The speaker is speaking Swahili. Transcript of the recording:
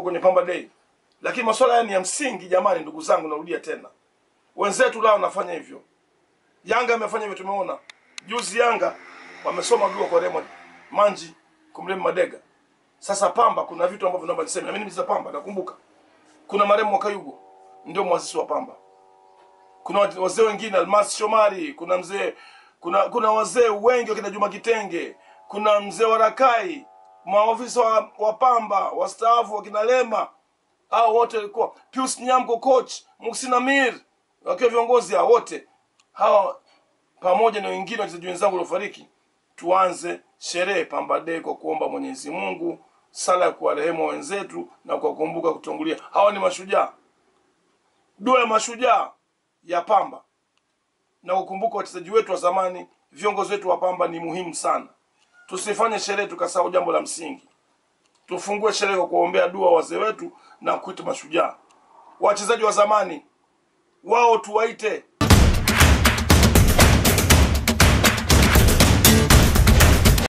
kwenye Pamba Day, lakini masuala haya ni ya msingi jamani, ndugu zangu, narudia tena, wenzetu lao wanafanya hivyo. Yanga amefanya hivyo, tumeona juzi Yanga wamesoma dua kwa Raymond Manji kumrehemu Madega. Sasa Pamba kuna vitu ambavyo naomba niseme, na mimi nimecheza Pamba, nakumbuka kuna marehemu Mwakayugo ndio mwasisi wa Pamba kuna watu- wazee wengine Almas Shomari, kuna mzee kuna kuna wazee wengi wakina Juma Kitenge, kuna mzee wa Rakai, maofisa wa, wa Pamba wastaafu wakina Lema, hao wote walikuwa Pius Nyamko, coach Muhsin Amir, wakiwa viongozi hao wote hawa pamoja na wengine wachezaji wenzangu waliofariki, tuanze sherehe Pamba Day kwa kuomba Mwenyezi Mungu sala ya kuwarehemu wenzetu na kuwakumbuka kutangulia. Hawa ni mashujaa, dua ya mashujaa ya Pamba na kukumbuka wachezaji wetu wa zamani, viongozi wetu wa Pamba ni muhimu sana. Tusifanye sherehe tukasahau jambo la msingi. Tufungue sherehe kwa kuombea dua wazee wetu na kuita mashujaa. Wachezaji wa zamani wao tuwaite,